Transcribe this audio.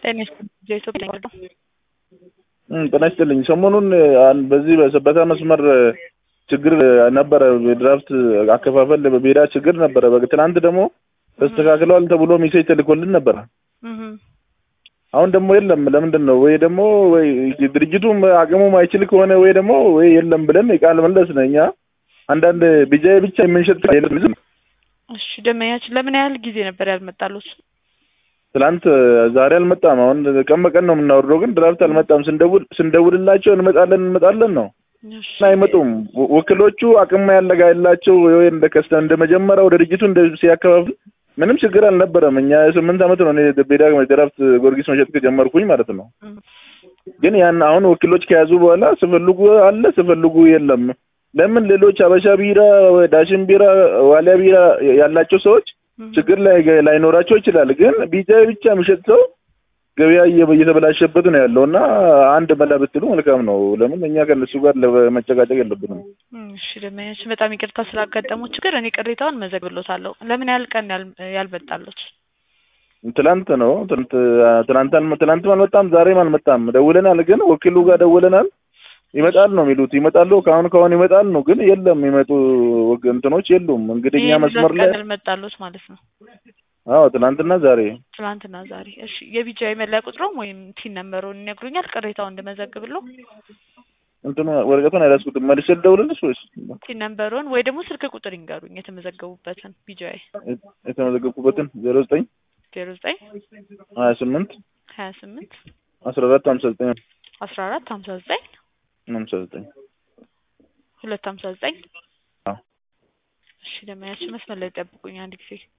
ጤና ኢትዮጵያ ነው። ጤና ይስጥልኝ። ሰሞኑን አን- በዚህ በሰበታ መስመር ችግር ነበረ። ድራፍት አከፋፈል በሜዳ ችግር ነበረ። በ- ትናንት ደግሞ ተስተካክለዋል ተብሎ ሜሴጅ ተልኮልን ነበረ። እህ አሁን ደግሞ የለም። ለምንድን ነው? ወይ ደግሞ ወይ ድርጅቱም አቅሙ ማይችል ከሆነ ወይ ደግሞ ወይ የለም ብለን የቃል መለስ ነው። እኛ አንዳንድ ቢጃይ ብቻ የምንሸጥ የለም። እሺ ደመኛችን ለምን ያህል ጊዜ ነበር ያልመጣሉት? ትናንት ዛሬ አልመጣም። አሁን ቀን በቀን ነው የምናወርደው፣ ግን ድራፍት አልመጣም። ስንደውል ስንደውልላቸው እንመጣለን እንመጣለን ነው እሺ እና አይመጡም። ወ- ወኪሎቹ አቅም ያለጋ ያላቸው ወይ እንደ ከስተ እንደ መጀመሪያው ድርጅቱ እንደ ሲያከፋፍል ምንም ችግር አልነበረም። እኛ ስምንት ዓመት ነው እኔ ቤዳ ድራፍት ጊዮርጊስ መሸጥ ከጀመርኩኝ ማለት ነው። እህ ግን ያን አሁን ወኪሎች ከያዙ በኋላ ስፈልጉ አለ ስፈልጉ የለም። ለምን ሌሎች አበሻ ቢራ፣ ዳሽን ቢራ፣ ዋሊያ ቢራ ያላቸው ሰዎች እህ ችግር ላይ ላይኖራቸው ይችላል። ግን ቢጃይ ብቻ የሚሸጥ ሰው ገበያ እየ- እየተበላሸበት ነው ያለው እና አንድ መላ ብትሉ መልካም ነው። ለምን እኛ ከእነሱ ጋር ለመጨቃጨቅ የለብንም። እሺ ደመኛችን በጣም ይቅርታ ስላጋጠመው ችግር እኔ ቅሬታውን መዘግብሎታለሁ። ለምን ያህል ቀን ያል- ያልመጣሉት? ትላንት ነው ትናንት ትናንት አልመ- ትናንትም አልመጣም ዛሬም አልመጣም። ደውለናል፣ ግን ወኪሉ ጋር ደውለናል። ይመጣል ነው የሚሉት። ይመጣሉ ከአሁን ከአሁን ይመጣል ነው፣ ግን የለም የሚመጡ ወግ- እንትኖች የሉም። እንግዲህ እኛ ይሄን መስመር ሁለት ላይ ቀን ያልመጣሉት ማለት ነው። አዎ ትናንትና ዛሬ ትናንትና ዛሬ። እሺ የቢጃይ መለያ ቁጥሮም ወይም ቲን ነምበሩን ይነግሩኛል ቅሬታውን እንድመዘግብሎ? እንትኑ ወረቀቱን አይረስኩትም። መልሼ ልደውልልሽ ወይስ ቲን ነምበሩን ወይ ደግሞ ስልክ ቁጥር ይንገሩኝ የተመዘገቡበትን ቢጃይ የተመዘገብኩበትን ዜሮ ዘጠኝ ዜሮ ዘጠኝ ሀያ ስምንት ሀያ ስምንት አስራ አራት ሀምሳ ዘጠኝ አስራ አራት ሀምሳ ዘጠኝ ሀምሳ ዘጠኝ ሁለት ሀምሳ ዘጠኝ አዎ። እሺ ደመያችን መስመር ላይ ጠብቁኝ አንድ ጊዜ